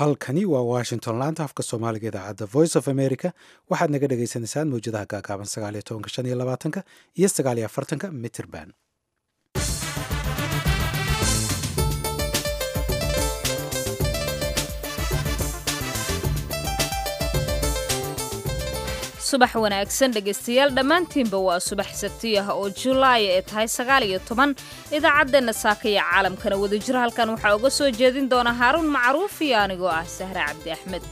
halkani waa washington laanta afka soomaaliga idaacadda voice of america waxaad naga dhagaysanaysaan mawjadaha gaagaaban sagaaliyo tobanka shan iyo labaatanka iyo sagaaliyo afartanka mitrband subax wanaagsan dhegaystayaal dhammaantiinba waa subax sabti ah oo julaay ee tahay sagaal iyo toban idaacaddeena saaka iyo caalamkana wadajir halkan waxaa uga soo jeedin doona haaruun macruuf iyo anigoo ah sahre cabdi axmed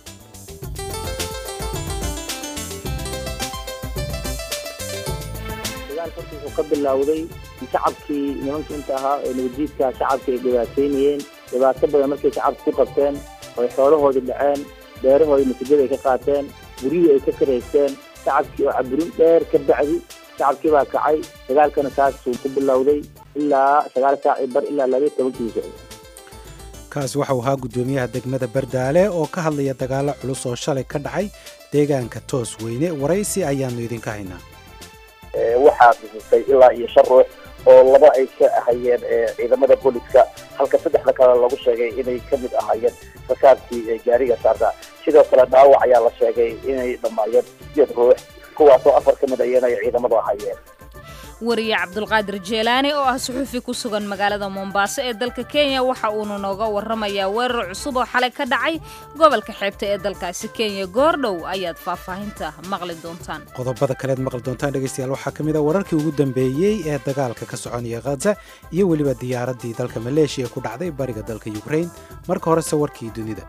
dagaal horta wuxuu ka bilowday shacabkii nimanka inta ahaa ee nabadjiidka shacabka ay dhibaateynayeen dhibaato badan markay shacabka ku qabteen oy xoolahoodii dhaceen beerahoodii masajada ay ka qaateen guryihii ay ka karaysteen shacabkii oo caburin dheer ka bacdi shacabkii baa kacay dagaalkana saasuu ku bilowday ilaa sagaal saac bar ilaa labaiyo tobankii socday kaasi waxau ahaa guddoomiyaha degmada bardaale oo ka hadlaya dagaalo culus oo shalay ka dhacay deegaanka toos weyne waraysi ayaannu idinka haynaa waxaa dhisisay ilaa iyo shan ruux oo laba ay ka ahayeen ciidamada booliska halka saddexda kale lagu sheegay inay ka mid ahaayeen rakaabkii gaariga saarta sidoo kale dhaawac ayaa la sheegay inay dhammaayeen sideed ruux kuwaasoo afar ka mid ayeen ay ciidamadu ahaayeen wariye cabdulqaadir jeelaani oo ah suxuufi ku sugan magaalada mombaaso ee dalka kenya waxa uuna nooga warramayaa weerar cusub oo xalay ka dhacay gobolka xeebta ee dalkaasi kenya goordhow ayaad faahfaahinta maqli doontaan qodobada kaleed maqli doontaan dhegaystayaal waxaa ka mid a wararkii ugu dambeeyey ee dagaalka ka soconaya khaza iyo weliba diyaaraddii dalka maleeshiya ku dhacday bariga dalka yukrain marka horese warkii dunida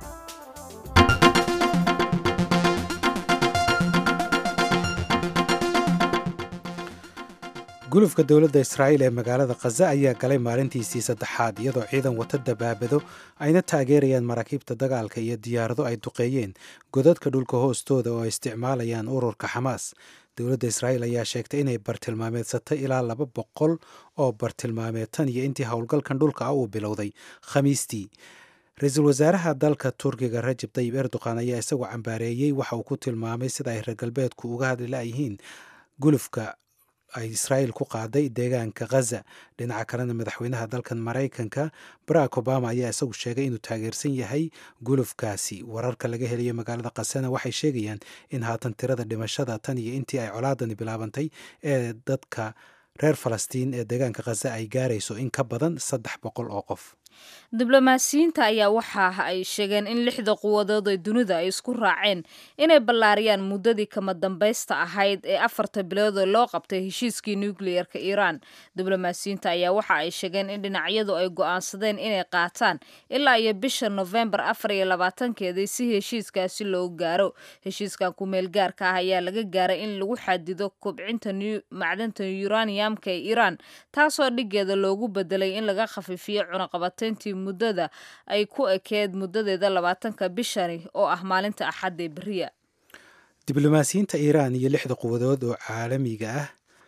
gulufka dowladda israa'iil ee magaalada khaza ayaa galay maalintiisii saddexaad iyadoo ciidan wata dabaabado ayna taageerayaan maraakiibta dagaalka iyo diyaarado ay duqeeyeen godadka dhulka hoostooda oo ay isticmaalayaan ururka xamaas dowladda israa'iil ayaa sheegtay inay bartilmaameedsatay ilaa laba boqol oo bartilmaameed tan iyo intii howlgalkan dhulka ah uu bilowday khamiistii ra-iisul wasaaraha dalka turkiga rajab tayib erdogan ayaa isagu cambaareeyey waxa uu ku tilmaamay sida ay reer galbeedku uga hadli la'yihiin gulufka ay israa'iil ku qaaday deegaanka khaza dhinaca kalena madaxweynaha dalkan maraykanka barack obama ayaa isagu sheegay inuu taageersan yahay gulufkaasi wararka laga helayo magaalada khasana waxay sheegayaan in haatan tirada dhimashada tan iyo intii ay colaadani bilaabantay ee dadka reer falastiin ee deegaanka khaza ay gaarayso in ka badan saddex boqol oo qof diblomaasiyiinta ayaa waxa ay sheegeen in lixda quwadood ee dunida ay isku raaceen inay ballaariyaan muddadii kama dambaysta ahayd ee afarta bilood oo loo qabtay heshiiskii nukliyerka iiraan diblomaasiyiinta ayaa waxa ay sheegeen in dhinacyadu ay go'aansadeen inay qaataan ilaa iyo bisha nofembar afar iyo labaatankeedii si heshiiskaasi loo gaaro heshiiskan kumeel gaarka ah ayaa laga gaaray in lagu xadido kobcinta macdanta uraniumka ee iiraan taasoo dhigeeda loogu bedelay in laga khafiifiyo cunaqabatayntii muddada ay ku ekeed muddadeeda labaatanka bishani oo ah maalinta axadda ee beriya diblomaasiyiinta iiraan iyo lixda quwadood oo caalamiga ah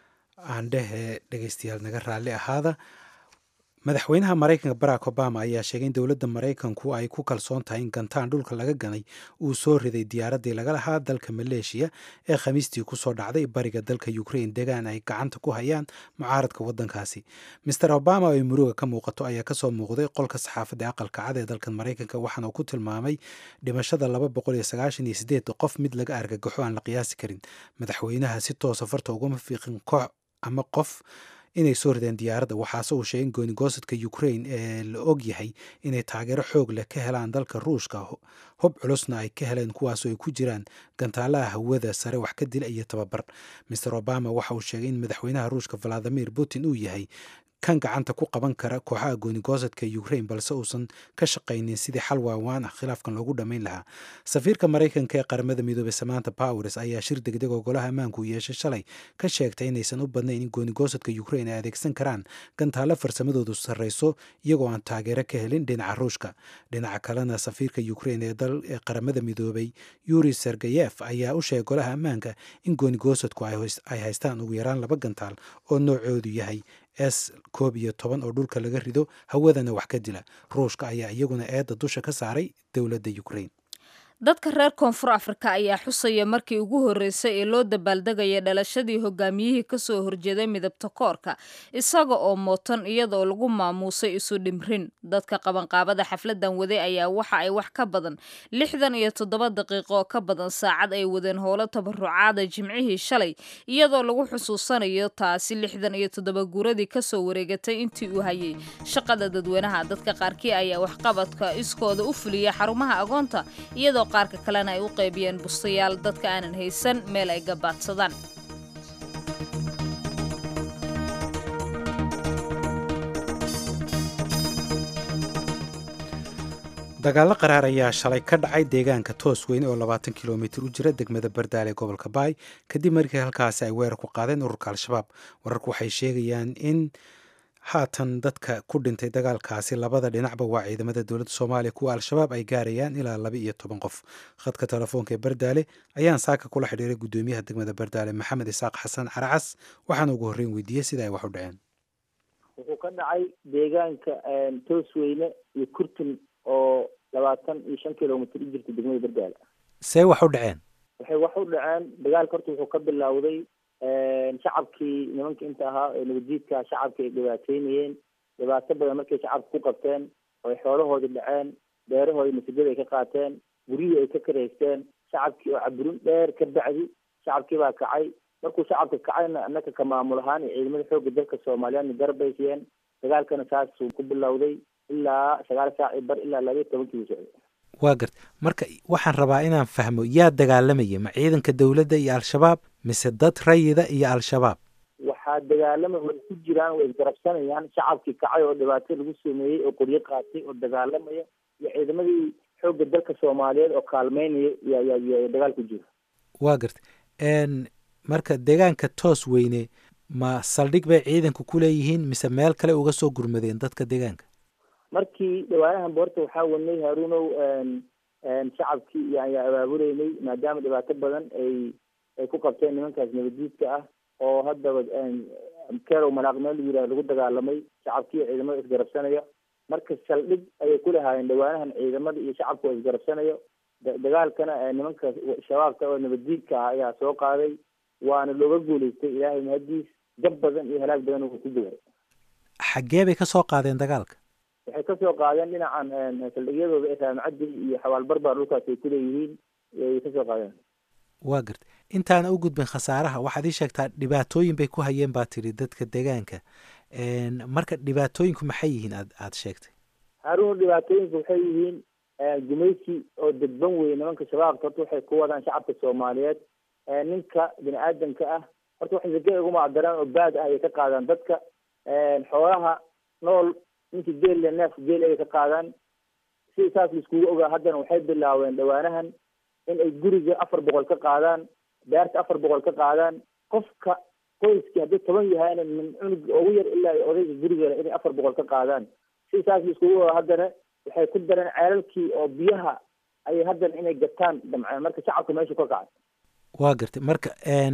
aan dhehe dhegaystayaal naga raalli ahaada madaxweynaha maraykanka barack obama ayaa sheegay in dowladda maraykanku ay ku kalsoon tahay in gantaan dhulka laga ganay uu soo riday diyaaraddii laga lahaa dalka maleeshiya ee khamiistii kusoo dhacday bariga dalka ukrain degaan ay gacanta ku hayaan mucaaradka waddankaasi master obama oo ay muruga ka muuqato ayaa kasoo muuqday qolka saxaafadda aqalka cad ee dalkan maraykanka waxaana uu ku tilmaamay dhimashada laba boqol iyo sagaashan iyo sideed qof mid laga argagaxo aan la qiyaasi karin madaxweynaha si toosa farta ugama fiiqin koox ama qof inay soo rideen diyaaradda waxaase uu sheegay in goonigosadka ukrain ee la og yahay inay taageero xoog leh ka helaan dalka ruushka hub culusna ay ka heleen kuwaasoo ay ku jiraan gantaalaha hawada sare wax ka dila iyo tababar master obama waxa uu sheegay in madaxweynaha ruushka valadimir putin uu yahay kan gacanta ku qaban kara kooxaha goonigosadka ukrain balse uusan ka shaqaynin sidii xal waawaan ah khilaafkan loogu dhammayn lahaa safiirka maraykanka ee qaramada midoobey samanta powers ayaa shir degdeg oo golaha ammaanku u yeeshay shalay ka sheegtay inaysan u badnayn in goonigosadka ukrain ay adeegsan karaan gantaalo farsamadoodu sarreyso iyagoo aan taageero ka helin dhinaca ruushka dhinaca kalena safiirka ukrain ee dal ee qaramada midoobey yuri sergeyef ayaa u sheegay golaha ammaanka in goonigosadku ay haystaan ugu yaraan laba gantaal oo noocoodu yahay s koob iyo toban oo dhulka laga rido hawadana wax ka dila ruushka ayaa iyaguna eedda dusha ka saaray dowladda ukrain dadka reer koonfur afrika ayaa xusaya markii ugu horreysay ee loo dabaaldegaya dhalashadii hogaamiyihii kasoo horjeeday midabta koorka isaga oo mootan iyadaoo lagu maamuusay isu dhimrin dadka qabanqaabada xafladan waday ayaa waxa ay wax ka badan lixdan iyo toddoba daqiiqo oo ka badan saacad ay wadeen howlo tabarucaada jimcihii shalay iyadoo lagu xusuusanayo taasi lixdan iyo toddoba guuradii kasoo wareegatay intii uu hayay shaqada dadweynaha dadka qaarkii ayaa waxqabadka iskooda u fuliya xarumaha agoonta iyadoo qaarka kalena ay u qaybiyeen bustayaal dadka aanan haysan meel ay gabaadsadaan dagaallo qaraar ayaa shalay ka dhacay deegaanka toos weyne oo labaatan kilomitir u jira degmada bardaale ee gobolka baay kadib markii halkaasi ay weerar ku qaadeen ururka al-shabaab wararku waxay sheegayaan in haatan dadka ku dhintay dagaalkaasi labada dhinacba waa ciidamada dowladda soomaaliya kuwa al-shabaab ay gaarayaan ilaa laba iyo toban qof khadka telefoonka ee bardaale ayaan saaka kula xidhiiray guddoomiyaha degmada bardaale maxamed isaaq xasan caracas waxaana ugu horreyn weydiiyey sida ay wax u dhaceen wuxuu ka dhacay deegaanka toosweyne iyo kurtun oo labaatan iyo shan kilomitr u jirta degmada bardaale see wax u dhaceen waxay wax u dhaceen dagaalka horta wuxuu ka bilowday shacabkii nimanka inta ahaa ee nabadjiidka shacabka ay dhibaateynayeen dhibaato badan markay shacabka ku qabteen oo ay xoolahoodii dhaceen beerahoodii masajada ay ka qaateen guryihii ay ka kareysteen shacabkii oo caburin dheer ka bacdi shacabkii baa kacay markuu shacabka kacayna annaka ka maamul ahaan iyo ciidamada xoogga dalka soomaaliyeedna garbaysiyeen dagaalkana saasuu ku bilowday ilaa sagaal saac bar ilaa labaiyo tobankii uu socday waa garta marka waxaan rabaa inaan fahmo yaa dagaalamaya ma ciidanka dowladda iyo al-shabaab mise dad rayida iyo al-shabaab waxaa dagaalama way ku jiraan way isgarabsanayaan shacabkii kacay oo dhibaato lagu sameeyey oo qoryo qaatay oo dagaalamaya iyo ciidamadii xoogga dalka soomaaliyeed oo kaalmeynaya yyyy dagaal ku jira waa garta marka deegaanka toos weyne ma saldhig bay ciidanku ku leeyihiin mise meel kale uga soo gurmadeen dadka deegaanka markii dhawaanahan boorta waxaa wadnay haruunow shacabkii ayaa abaabuleynay maadaama dhibaato badan ay ay ku qabteen nimankaas nabaddiidka ah oo haddaba kerow manaaq meel la yiraah lagu dagaalamay shacabkii iyo ciidamada isgarabsanaya marka saldhig ayay ku lahaayeen dhawaanahan ciidamada iyo shacabka oo isgarabsanayo dagaalkana nimanka shabaabka oo nabaddiidka ah ayaa soo qaaday waana looga guulaystay ilaahay mahadiis jab badan iyo halaag badan uu ku gaaray xaggee bay ka soo qaadeen dagaalka waxay kasoo qaadeen dhinacan saldhigyadooda ee raamacaddi iyo xawaalbarbaar dhulkaas ay kuleeyihiin ay kasoo qaadeen waa garta intaana u gudbin khasaaraha waxaad ii sheegtaa dhibaatooyin bay ku hayeen baa tiri dadka deegaanka marka dhibaatooyinku maxay yihiin aad aada sheegtay haruun dhibaatooyinku waxay yihiin gumaysi oo dadban wey nimanka shabaabka horta waxay ku wadaan shacabka soomaaliyeed ninka bini aadamka ah horta waxay zake ugu macdaraan oo baad ah ayay ka qaadaan dadka xoolaha nool ninkii geelle neef geel ayay ka qaadaan si saas laiskugu ogaa haddana waxay bilaabeen dhawaanahan in ay guriga afar boqol ka qaadaan beerta afar boqol ka qaadaan qofka qoyskii haddii toban yahayna min cunug ugu yar ilaa odayga gurigale inay afar boqol ka qaadaan si saas laiskugu ogaa haddana waxay ku dareen ceelalkii oo biyaha ayay haddana inay gataan damceen marka shacabka meesha ka kacay waa gartay marka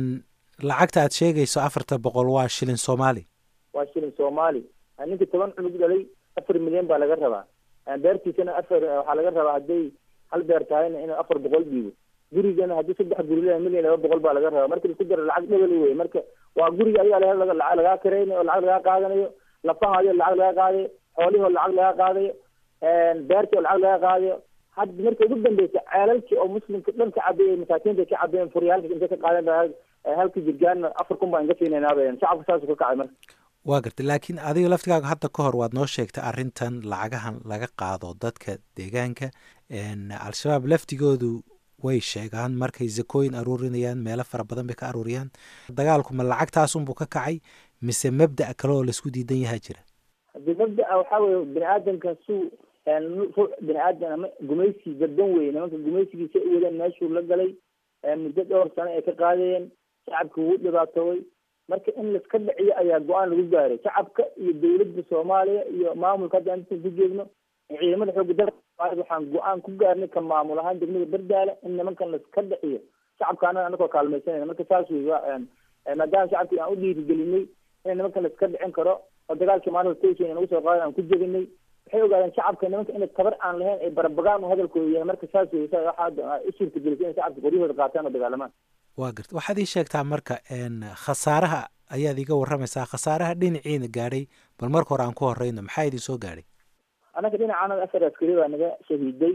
lacagta aad sheegayso afarta boqol waa shilin soomaali waa shilin soomaali ninkii toban cunug dhalay afar milyan baa laga rabaa beertiisana afar waxaa laga rabaa hadday hal beer tahayna inuu afar boqol dhiibo gurigana haddii saddex guri leeyahay milyan laba boqol baa laga rabaa marka laisku daro lacag dhebel wey marka waa guriga ayaa lacag lagaa karaynayo oo lacag lagaa qaadanayo lafahayo lacag laga qaadayo xoolihoo lacag laga qaadayo beertii oo lacag laga qaadayo had marka ugu dambeysa ceelalkii oo muslimka dhan ka cabeeyey masaakiinta ka cabeeyeen furyaalka intay ka qaadeen halka jirgaanna afar kun baan ka siinaynaabeen shacabka saasuu ka kacay marka waa gartay laakiin adiga laftigaaga hadda ka hor waad noo sheegtay arrintan lacagahan laga qaado dadka deegaanka al-shabaab laftigoodu way sheegaan markay zakooyin aruurinayaan meelo fara badan bay ka aruuriyaan dagaalku ma lacagtaasunbuu ka kacay mise mabda' kale oo laisku diidan yahaa jira haddii mabdaa waxaa weye bini aadamka suu ruux bini aadam ama gumaysi dadban weye nimanka gumaysigiisa u wadeen meeshuu la galay muddo dhowr sano ay ka qaadayeen shacabka wuu dhibaatoobay marka in laiska dhiciyo ayaa go-aan lagu gaaray shacabka iyo dawladda soomaaliya iyo maamulka hadda intaan ku jeedno ciidamada xoogga dalka soomaaliyed waxaan go-aan ku gaarnay ka maamul ahaan degmada bardaala in nimankan laiska dhiciyo shacabka anaga anakoo kaalmaysanayna marka saas wey maadaama shacabkii aan u dhiirigelinay in nimankan laiska dhicin karo oo dagaalkii maalinta station nagu soo qaadan aan ku jebinay waxay ogaadeen shacabka nimanka inay tabar aan lahayn ay barabagaan u hadalkooda yahay marka saas wey sa waxaa u suurtagelisay inay shacabka qoryahooda qaataan oo dagaalamaan waa garta waxaad ii sheegtaa marka khasaaraha ayaad iga warramaysaa khasaaraha dhinaciina gaadhay bal marka hore aan ku horeyno maxaa idin soo gaadhay annaga dhinacaanada afar askari baa naga shahiiday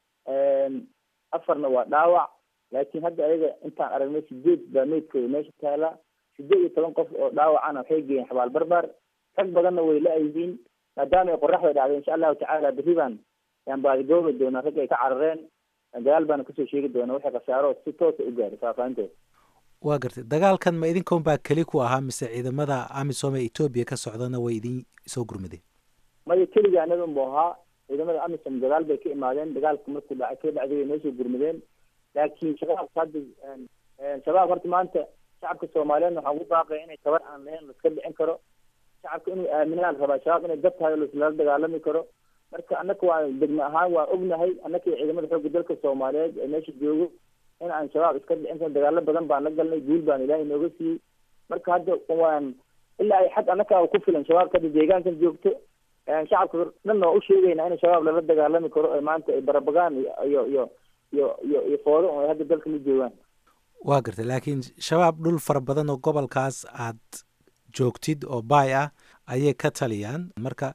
afarna waa dhaawac laakiin hadda ayaga intaan aragnay sideed baa meydkooda meesha taala sideed iyo toban qof oo dhaawacana waxay geeyeen xabaal barbar rag badanna way la-yihiin maadaama ay qoraxda dhacday insha allahu tacaala berri baan yaan baadigoobi doonaa rag ay ka carareen dagaal baana kusoo sheegi doona waxay khasaaro si toosa u gaaray faahfaahintooda waa gartay dagaalkan ma idinkan baa keli ku ahaa mise ciidamada amisom ee etoobiya ka socdana way idin soo gurmadeen maya keliga anaga unbu ahaa ciidamada amisom dagaal bay ka imaadeen dagaalka markuu dhacay ka dhacday way noo soo gurmadeen laakiin shabaabka hadda shabaab horta maanta shacabka soomaaliyeed waxaa ugu baaqaya inay tabar aan lahayn laiska dhicin karo shacabka inuu aaminaan rabaa shabaab inay dad tahay lala dagaalami karo marka annaka waa degme ahaan waa ognahay annaka iyo ciidamada xoogga dalka soomaaliyeed ee meesha joogo in aan shabaab iska dhicin karo dagaalo badan baan la galnay guul baan ilaahay nooga siiyey marka hadda waan ilaa ay xag annaka ku filan shabaabka hadda deegaankan joogto shacabka dhanna waa u sheegaynaa in shabaab lala dagaalami karo ee maanta ay barabagaan iyo iyo iyo iyo iyo iyo foodo ay hadda dalka la joogaan waa gartay laakiin shabaab dhul fara badan oo gobolkaas aad joogtid oo baay ah ayay ka taliyaan marka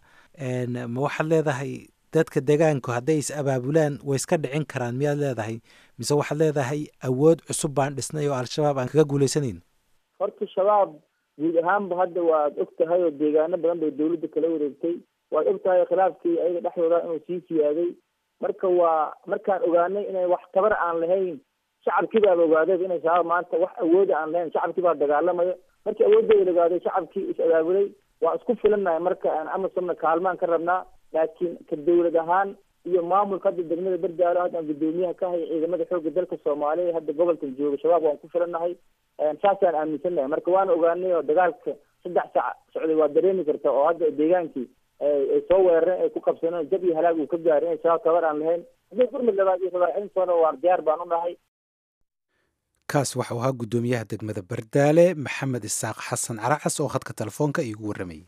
ma waxaad leedahay dadka degaanku hadday is abaabulaan way iska dhicin karaan miyaad leedahay mise waxaad leedahay awood cusub baan dhisnay oo al-shabaab aan kaga guulaysanayn horta shabaab guud ahaanba hadda waad og tahay oo deegaano badan bay dawladda kala wareegtay waad og tahay khilaafkii ayaga dhexdooda inuu sii siyaaday marka waa markaan ogaanay inay wax tabar aan lahayn shacabkii baaba ogaaday inay shabaab maanta wax awooda aan lahayn shacabkii baa dagaalamayo markii awoodooda la ogaaday shacabkii is abaabulay waan isku filannahay marka aan amasomna kaalmaan ka rabnaa laakiin ka dawlad ahaan iyo maamulka hadda degmada berdaalo hadda aan guddoomiyaha ka hay ciidamada xoogga dalka soomaaliya hadda gobolkan jooga shabaab waan ku filannahay saasaan aaminsannahay marka waana ogaanay oo dagaalka saddex sac socday waa dareemi karta oo hadda deegaankii ay soo weerareen ay ku qabsaneen jab iyo halaag uu ka gaaray inay shabaab tabar aan lahayn haddii gurmud labaad iyo rabaacintoona waan diyaar baan u nahay kaas waxau ahaa guddoomiyaha degmada bardaale maxamed isaaq xasan caracas oo khadka telefoonka iigu warramayay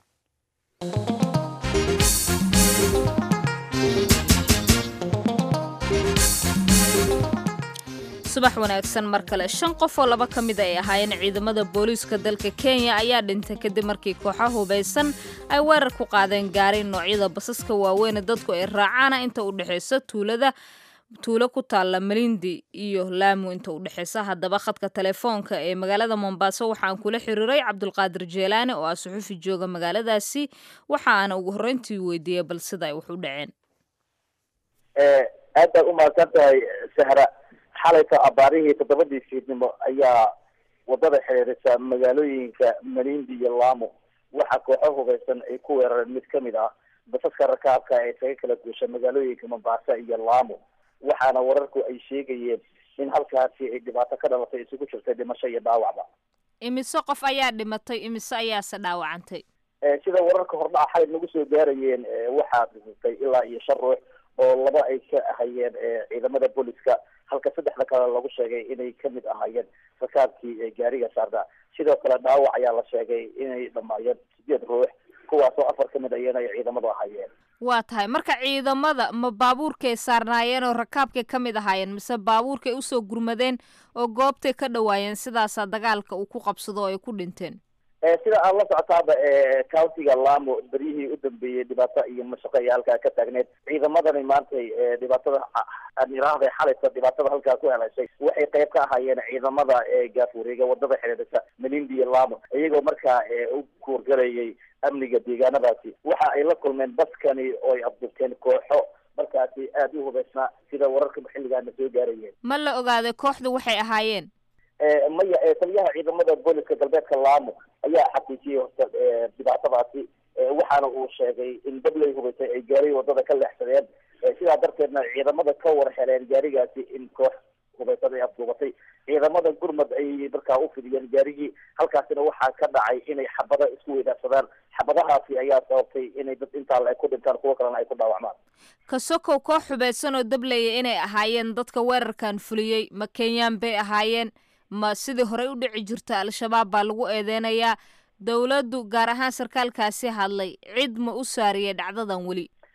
subax wanaagsan mar kale shan qof oo laba ka mid ay ahaayeen ciidamada booliiska dalka kenya ayaa dhintay kadib markii kooxa hubaysan ay weerar ku qaadeen gaari noocyada basaska waaweyn dadku ay raacaana inta u dhexaysa tuulada tuulo ku taalla malindi iyo laamu inta u dhexaysa haddaba khadka telefoonka ee magaalada mombaaso waxaan kula xiriiray cabdulqaadir jeelaane oo ah suxufi jooga magaaladaasi waxa aana ugu horreyntii weydiiyey bal sida ay wax u dhaceen aad baad u mahadsan tahay sahra xalayta abaarihii toddobadii fiidnimo ayaa wadada xiriirisa magaalooyinka malindi iyo laamo waxaa kooxo hubaysan ay ku weerareen mid kamid ah basaska rakaabka ee isaga kala guusha magaalooyinka mombasa iyo laamo waxaana wararku ay sheegayeen in halkaasi ay dhibaato ka dhalatay isugu jirtay dhimasho iyo dhaawacba imise qof ayaa dhimatay imise ayaase dhaawacantay sida wararka hordhaca xalay nagu soo gaarayeen waxaa dhisatay ilaa iyo shan ruux oo laba ay ka ahayeen ciidamada booliska halka saddexda kale lagu sheegay inay kamid ahaayeen rakaabkii gaariga saarda sidoo kale dhaawac ayaa la sheegay inay dhamaayeen sideed ruux kuwaasoo afar kamid ayana ay ciidamadu ahaayeen waa tahay marka ciidamada ma baabuurkay saarnaayeen oo rakaabkay ka mid ahaayeen mise baabuurkay usoo gurmadeen oo goobtay ka dhawaayeen sidaasaa dagaalka uu ku qabsado oo ay ku dhinteen sida aad la socotaaba countiga lamo beryihii u dambeeyey dhibaato iyo mashaqo ayaa halkaa ka taagneed ciidamadani maantay dhibaatada admiraahda xalaysa dhibaatada halkaa ku heleyshay waxay qayb ka ahaayeen ciidamada gaafureega wadada xidhiidhisa malindi iyo lamo iyagoo markaa u kuurgalayay amniga deegaanadaasi waxa ay la kulmeen baskani oo ay afdurteen kooxo markaasi aada u hubaysnaa sida wararka xilligaana soo gaarayeen ma la ogaaday kooxdu waxay ahaayeen maya taliyaha ciidamada booliska galbeedka laamo ayaa xaqiijiyey horta dhibaatadaasi waxaana uu sheegay in dabley hubaysay ay gaari wadada ka leexsadeen sidaa darteedna ciidamada ka war heleen gaarigaasi in koox hubaysad ay afduubatay ciidamada gurmad ayay markaa u fidiyeen gaarigii halkaasina waxaa ka dhacay inay xabada isku weydaarsadaan xabadahaasi ayaa sababtay inay dad intaa ay ku dhintaan kuwo kalena ay ku dhaawacmaan kasokow koox hubaysan oo dablaya inay ahaayeen dadka weerarkan fuliyey ma kenyaan bay ahaayeen ma sidii horey u dhici jirta al-shabaab baa lagu eedeynayaa dowladdu gaar ahaan sarkaalkaasi hadlay cid ma u saariyay dhacdadan weli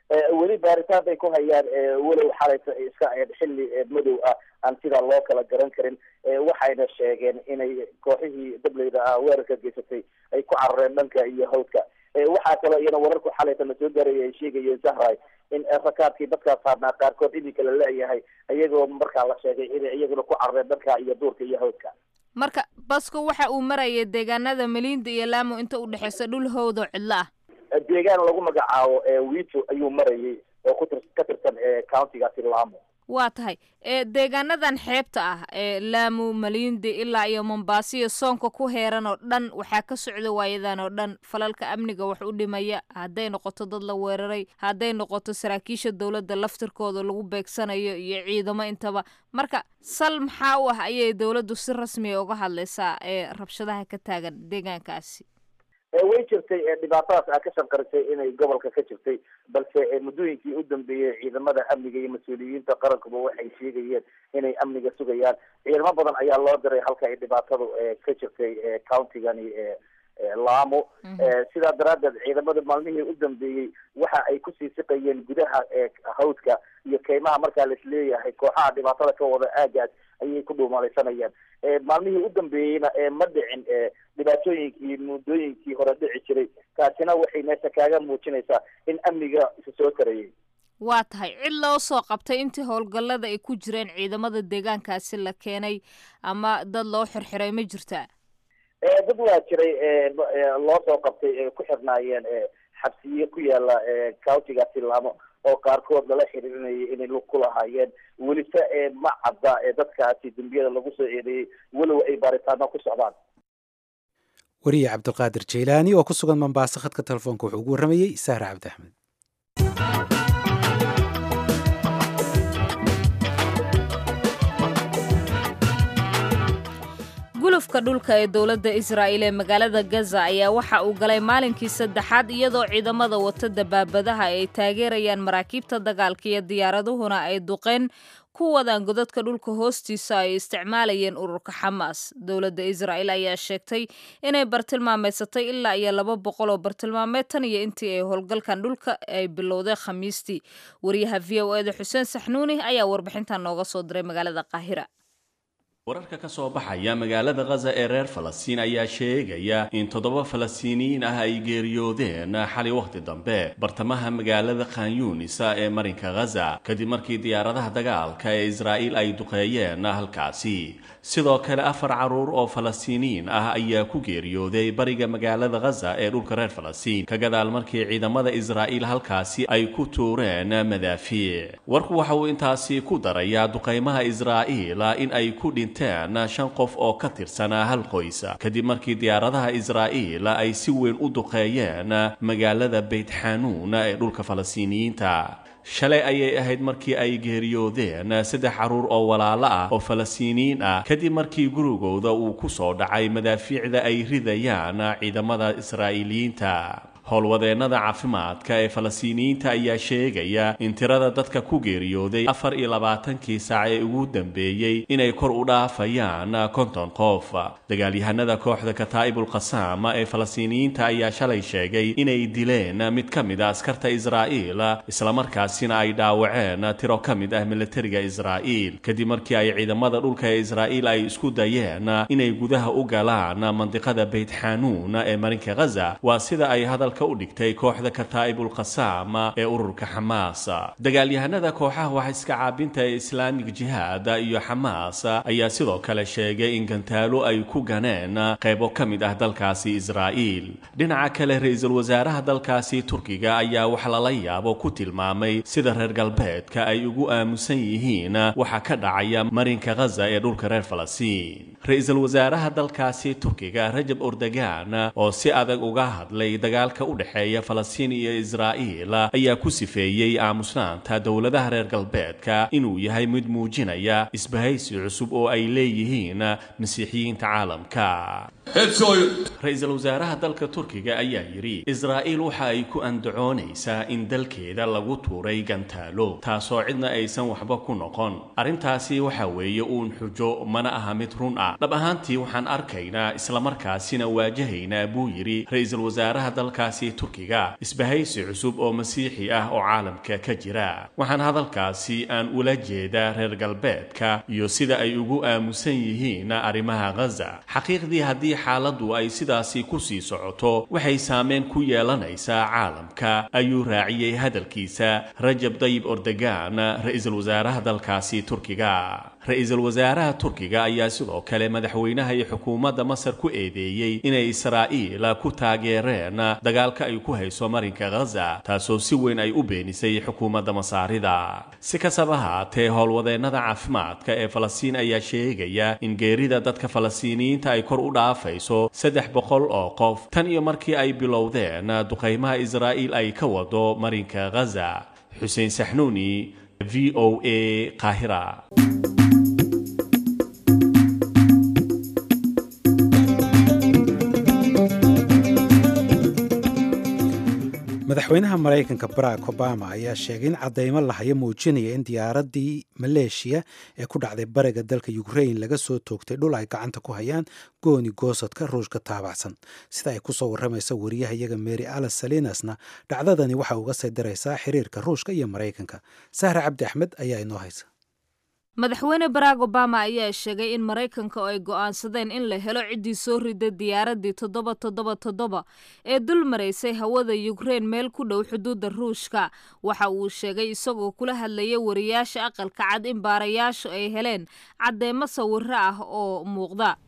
weli baaritaan bay ku hayaan walow xalayta iska xilli madow ah aan sidaa loo kala garan karin waxayna sheegeen inay kooxihii dableyda ah weerarka geysatay ay ku carareen dhanka iyo hawdka waxaa kaloo iyana wararku xalayta la soo gaaraya ay sheegayeen zahray in rakaabkii dadkaa saarnaa qaarkood iminka la leeyahay iyagoo markaa la sheegay inay iyaguna ku carareen dhanka iyo duurka iyo hawdka marka basku waxa uu marayay deegaanada maliinda iyo laamo inta u dhexeysa dhul howdo cidlo ah deegaan lagu magacaabo wito ayuu marayay oo kutir ka tirsan countigaasi laamo waa tahay deegaanadan xeebta ah ee laamo maliindi ilaa iyo mombaaso iyo soonka ku heeran oo dhan waxaa ka socda waayadan oo dhan falalka amniga wax u dhimaya hadday noqoto dad la weeraray hadday noqoto saraakiisha dowladda laftirkooda lagu beegsanayo iyo ciidamo intaba marka sal maxaa u ah ayay dowladdu si rasmiya uga hadlaysaa ee rabshadaha ka taagan deegaankaasi way jirtay dhibaatadaas aa ka shanqarisay inay gobolka ka jirtay balse muddooyinkii u dambeeyey ciidamada amniga iyo mas-uuliyiinta qarankuba waxay sheegayeen inay amniga sugayaan ciidamo badan ayaa loo diray halka ay dhibaatadu ka jirtay countigani laamo sidaa daraaddeed ciidamada maalmihii u dambeeyey waxa ay kusii siqayeen gudaha hawdka iyo keymaha markaa laisleeyahay kooxaha dhibaatada ka wada aagaas ayay ku dhuumalaysanayaan maalmihii u dambeeyeyna ma dhicin dhibaatooyinkii muddooyinkii hore dhici jiray taasina waxay meesha kaaga muujinaysaa in amniga isa soo tarayay waa tahay cid loo soo qabtay intii howlgallada ay ku jireen ciidamada deegaankaasi la keenay ama dad loo xirxiray ma jirtaa dad waa jiray loo soo qabtay ku xirnaayeen xabsiye ku yaala countigaasi laamo oo qaarkood lala xiriirinayay inay lug ku lahaayeen welise ma cadda dadkaasi dembiyada lagu soo eedeeyey walow ay baaritaano ku socdaan wariye cabdiqaadir jaylaani oo ku sugan mombaaso khadka telefoonka wuxuu ugu warramayey sahra cabdi axmed gulufka dhulka ee dowladda israa'iil ee magaalada gaza ayaa waxa uu galay maalinkii saddexaad iyadoo ciidamada wata dabaabadaha ay taageerayaan maraakiibta dagaalka iyo diyaaraduhuna ay duqeen ku wadaan godadka dhulka hoostiisa ay isticmaalayeen ururka xamaas dowladda israa'iil ayaa sheegtay inay bartilmaameysatay ilaa iyo laba boqol oo bartilmaameed tan iyo intii ay howlgalkan dhulka ay bilowday khamiistii wariyaha v o eda xuseen saxnuuni ayaa warbixintan nooga soo diray magaalada qaahira wararka ka soo baxaya magaalada khaza ee reer falastiin ayaa sheegaya in toddoba falastiiniyiin ah ay geeriyoodeen xali wakhti dambe bartamaha magaalada khanyuunisa ee marinka khaza kadib markii diyaaradaha dagaalka ee israa'iil ay duqeeyeen halkaasi sidoo kale afar carruur oo falastiiniyiin ah ayaa ku geeriyooday bariga magaalada khaza ee dhulka reer falastiin ka gadaal markii ciidamada israa'iil halkaasi ay ku tuureen madaafiic warku waxa uu intaasi ku darayaa duqaymaha israa'iil in ay ku dhinteen shan qof oo ka tirsanaa hal qoys kadib markii diyaaradaha israa'iil ay si weyn u duqeeyeen magaalada beyt xanuun ee dhulka falastiiniyiinta shalay ayay ahayd markii ay geeriyoodeen saddex carruur oo walaalo ah oo falastiiniyiin ah kadib markii gurigooda uu ku soo dhacay madaafiicda ay ridayaan ciidamada israa'iiliyiinta howlwadeennada caafimaadka ee falastiiniyiinta ayaa sheegaya in tirada dadka ku geeriyooday afar iyo labaatankii saac ee ugu dambeeyey inay kor u dhaafayaan konton qof dagaalyahanada kooxda kataa'ibul qasaam ee falastiiniyiinta ayaa shalay sheegay inay dileen mid ka mid a askarta israa'iil islamarkaasina ay dhaawaceen tiro ka mid ah militariga israa'iil kadib markii ay ciidamada dhulka ee israa'iil ay isku dayeen inay gudaha u galaan mandiqada beyt xanuun ee marinka khaza waa sida ay hadal u dhigtay kooxda kataa'ibul qasaam ee ururka xamaas dagaalyahanada kooxaha wax iska caabinta ee islaamig jihaad iyo xamaas ayaa sidoo kale sheegay in gantaalo ay ku ganeen qaybo ka mid ah dalkaasi israa'iil dhinaca kale ra-iisul wasaaraha dalkaasi turkiga ayaa wax lala yaabo ku tilmaamay sida reer galbeedka ay ugu aamusan yihiin waxa ka dhacaya marinka khaza ee dhulka reer falastiin ra-iisul wasaaraha dalkaasi turkiga rajab ordogan oo si adag uga hadlay dagaalka u dhexeeya falastiin iyo israa'iil ayaa ku sifeeyey aamusnaanta dowladaha reer galbeedka inuu yahay mid muujinaya isbahaysi cusub oo ay leeyihiin masiixiyiinta caalamka ra-iisul wasaaraha dalka turkiga ayaa yidhi israa'iil waxa ay ku andacoonaysaa in dalkeeda lagu tuuray gantaalo taasoo cidna aysan waxba ku noqon arrintaasi waxa weeye uun xujo mana aha mid run ah dhab ahaantii waxaan arkaynaa islamarkaasina waajahaynaa buu yidhi ra-iisul wasaaraha dalkaasi turkiga isbahaysi cusub oo masiixi ah oo caalamka ka jira waxaan hadalkaasi aan ula jeedaa reer galbeedka iyo sida ay ugu aamusan yihiin arrimaha ghaza xaqiiqdii haddii xaaladdu ay sidaasi ku sii socoto waxay saameyn ku yeelanaysaa caalamka ayuu raaciyey hadalkiisa rajab dayib ordogan ra-iisul wasaaraha dalkaasi turkiga ra-iisul wasaaraha turkiga ayaa sidoo kale madaxweynaha iyo xukuumadda masar ku eedeeyey inay israa'iil ku taageereen dagaalka ay ku hayso marinka ghaza taasoo si weyn ay u beenisay xukuumadda masaarida si kastaba haatee howlwadeennada caafimaadka ee falastiin ayaa sheegaya in geerida dadka falastiiniyiinta ay kor u dhaafayso saddex boqol oo qof tan iyo markii ay bilowdeen duqaymaha israa'iil ay ka wado marinka ghaza xuseen saxnuuni v o a qaahira madaxweynaha maraykanka barack obama ayaa sheegay in caddaymo lahayo muujinaya in diyaaraddii maleeshiya ee ku dhacday bariga dalka ukrain laga soo toogtay dhul ay gacanta ku hayaan gooni goosadka ruushka taabacsan sida ay kusoo warramaysa wariyahayaga mary alas salinasna dhacdadani waxa uga sii daraysaa xiriirka ruushka iyo maraykanka sahre cabdi axmed ayaa inoo haysa madaxweyne barack obama ayaa sheegay in maraykanka oo ay go'aansadeen in la helo ciddii soo riday diyaaraddii toddoba toddoba toddoba ee dul maraysay hawada yukrein meel ku dhow xuduudda ruushka waxa uu sheegay isagoo kula hadlaya wariyaasha aqalka cad in baarayaashu ay heleen caddeemo sawiro ah oo muuqda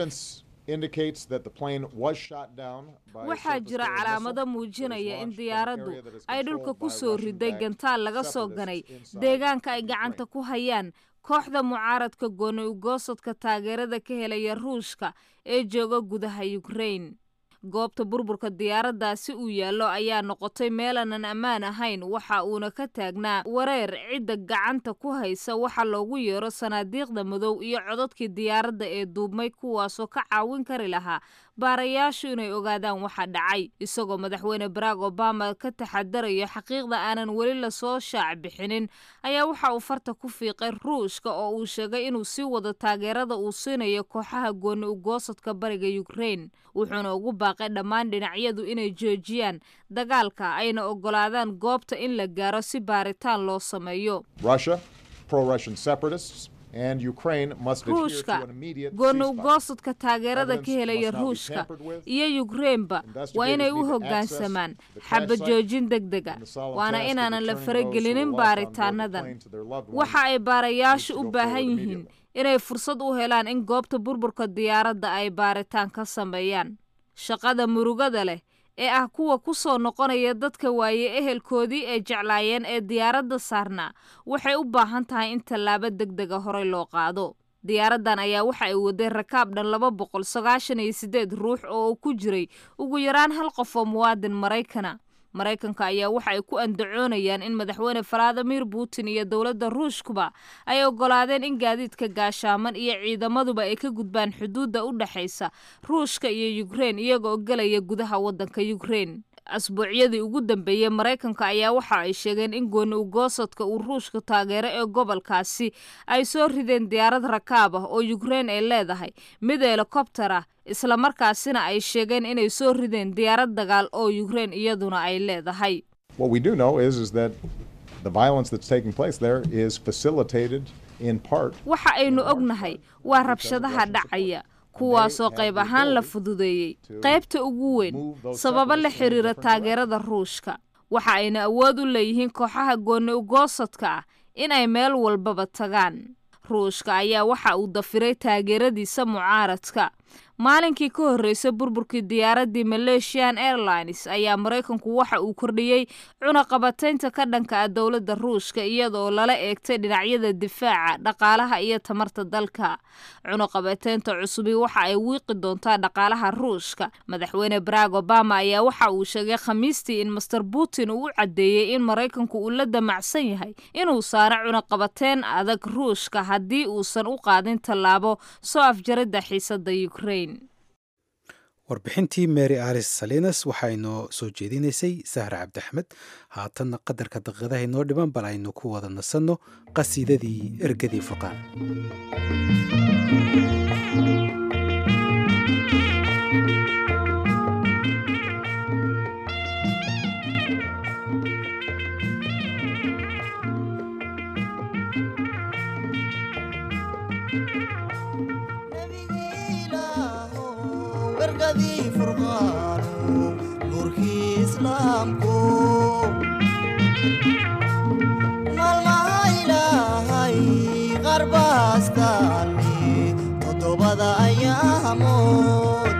waxaa jira calaamado muujinaya in diyaaraddu ay dhulka ku soo riday gantaal laga soo ganay deegaanka ay gacanta ku hayaan kooxda mucaaradka gooni ugoosadka taageerada ka helaya ruushka ee jooga gudaha yukrein goobta burburka diyaaraddaasi uu yaallo ayaa noqotay meelanan ammaan ahayn waxa uuna ka taagnaa wareer cidda gacanta ku haysa waxa loogu yeero sanaadiiqda madow iyo codadkii diyaaradda ee duubmay kuwaasoo ka caawin kari lahaa baarayaashu inay ogaadaan waxa dhacay isagoo madaxweyne barack obama ka taxadarayo xaqiiqda aanan weli lasoo shaac bixinin ayaa waxa uu farta ku fiiqay ruushka oo uu sheegay inuu sii wado taageerada uu siinayo kooxaha gooni ugoosadka bariga yukrein wuxuuna ugu baaqay dhammaan dhinacyadu inay joojiyaan dagaalka ayna ogolaadaan goobta in la gaaro si baaritaan loo sameeyo ruushka gooni ugoosadka taageerada ka helaya ruushka iyo yukreinba waa inay u hoggaansamaan xaba joojin deg dega waana inaanan la faragelinin baaritaanadan waxa ay baarayaashu u baahan yihiin inay fursad u helaan in goobta burburka diyaaradda ay baaritaan ka sameeyaan shaqada murugada leh ee ah kuwa ku soo noqonaya dadka waaye ehelkoodii ay jeclaayeen ee diyaaradda saarnaa waxay u baahan tahay in tallaabo deg dega horey loo qaado diyaaraddan ayaa waxa ay waday rakaab dhan laba boqol sagaashan iyo siddeed ruux oo ku jiray ugu yaraan hal qof oo muwaadin maraykana maraykanka ayaa waxa ay ku andacoonayaan in madaxweyne valadimir putin iyo dowladda ruushkuba ay ogolaadeen in gaadiidka gaashaaman iyo ciidamaduba ay ka gudbaan xuduudda u dhexaysa ruushka iyo yukrein iyagoo gelaya gudaha waddanka yukrein asbuucyadii ugu dambeeyey maraykanka ayaa waxa ay sheegeen in gooni ugoosadka uu ruushka taageero ee gobolkaasi ay soo rideen diyaarad rakaab ah oo yukrein ay leedahay mid helikobtar ah islamarkaasina ay sheegeen inay soo rideen diyaarad dagaal oo yukrein iyaduna ay leedahay waxa aynu ognahay waa rabshadaha dhacaya kuwaasoo qayb ahaan la fududeeyey qaybta ugu weyn sababo la xiriira taageerada ruushka waxa ayna awood u leeyihiin kooxaha gooni ugoosadka ah in ay meel walbaba tagaan ruushka ayaa waxa uu dafiray taageeradiisa mucaaradka maalinkii ka horreysay burburkii diyaaraddii malaysian airlines ayaa maraykanku waxa uu kordhiyey cunaqabataynta ka dhanka ah dowladda ruushka iyadaoo lala eegtay dhinacyada difaaca dhaqaalaha iyo tamarta dalka cunaqabataynta cusubi waxa ay wiiqi doontaa dhaqaalaha ruushka madaxweyne barack obama ayaa waxa uu sheegay khamiistii in master putin uu u caddeeyey in maraykanku uu la damacsan yahay inuu saaro cunaqabateyn adag ruushka haddii uusan u qaadin tallaabo soo afjaridda xiisadda ukrain warbixintii mary alice salinas waxaa inoo soo jeedinaysay sahra cabdiaxmed haatanna qadarka daqiiqadaha inoo dhiban bal aynu ku wada nasanno qasiidadii ergadii furqaan ergadii furqaanu nuurkii islaamku maalmaha ilaahay qarbaastaani toddobada ayaamood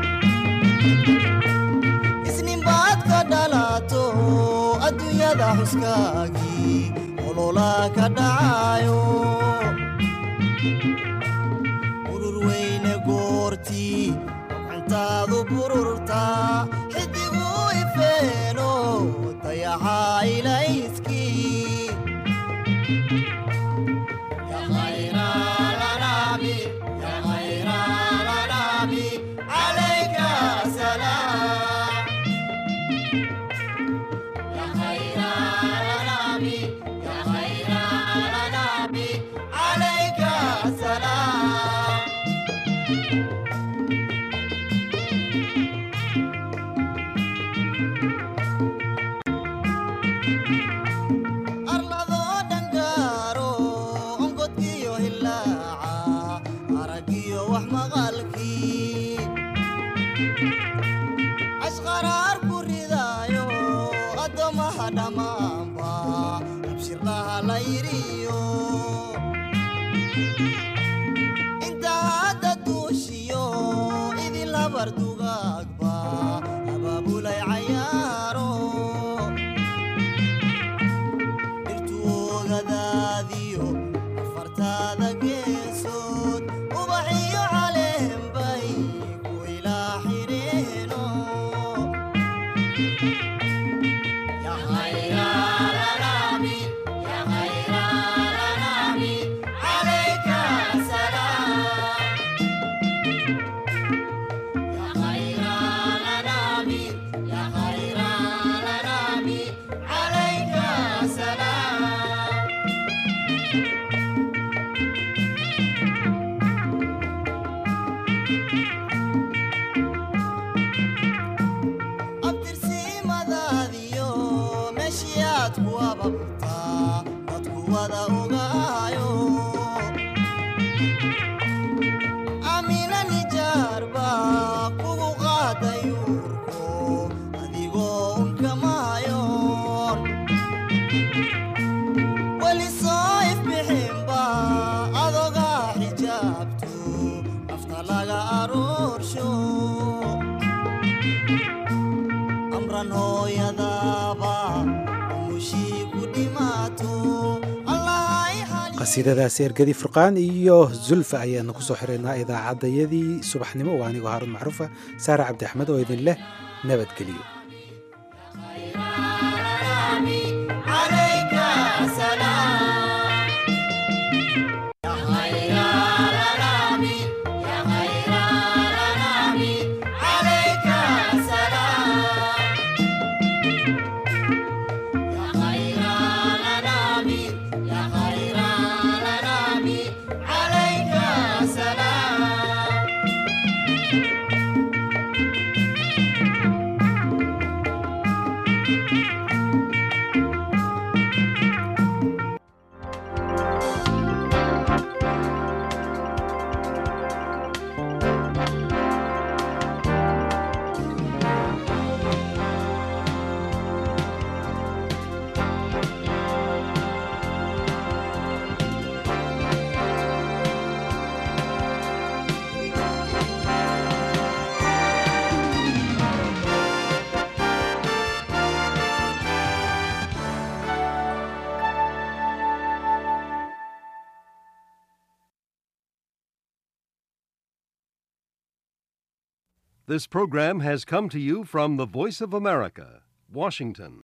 isninbaad ka dhalato adduunyada xuskaagii olola ka dhacayo urur weyne goortii gacantaadu bururtaa xidigu ifeeno dayaxa ilayskii يا خير الأنام يا خير الأنام عليك سلام يا خير الأنام يا خير الأنام عليك سلام arladoo dhangaaro ongodkiyo hilaaca aragiyo wax maqalkii ashqaraar ku ridaayo addoommaha dhammaanba abshirlaha la yidhiyo inta hadda duushiyo idin labar dugaagba abaabulay cayaaro dhirtuogadaadiyo afartaada geesood ubaxiyo caleenbay ku ilaa xireeno يا خير الأنام يا خير الأنام عليك سلام يا خير الأنام يا خير الأنام عليك سلام abtirsimadaadiyo meeshiyaad ku ababtaa dadku wada ogaayo amina nijaarba kugu qaaday uurko adigoo unkamaayoon weli soo ifbixinba adogaa xijaabto nafta laga aroorsho amran hooyadaaba umushii ku dhimaato allahay xali qasiidadaasi ergadii furqaan iyo zulfa ayaanu kusoo xiraynaa idaacaddayadii subaxnimo waa anigoo haaruun macruufa saare cabdi axmed oo idin leh nabadgeliyo عليك سلام يا خير الأنام يا خير الأنام عليك سلام يا خير الأنام يا خير الأنام عليك سلام This program has come to you from the Voice of America, Washington.